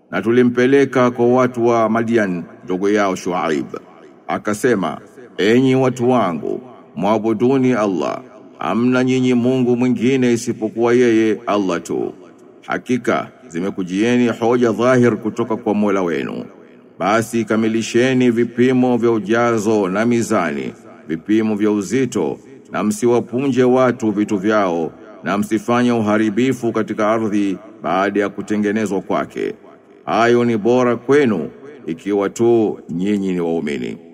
na tulimpeleka kwa watu wa Madian ndugu yao Shuaib akasema enyi watu wangu mwabuduni Allah amna nyinyi Mungu mwingine isipokuwa yeye Allah tu hakika zimekujieni hoja dhahir kutoka kwa Mola wenu basi kamilisheni vipimo vya ujazo na mizani vipimo vya uzito na msiwapunje watu vitu vyao na msifanye uharibifu katika ardhi baada ya kutengenezwa kwake hayo ni bora kwenu ikiwa tu nyinyi ni waumini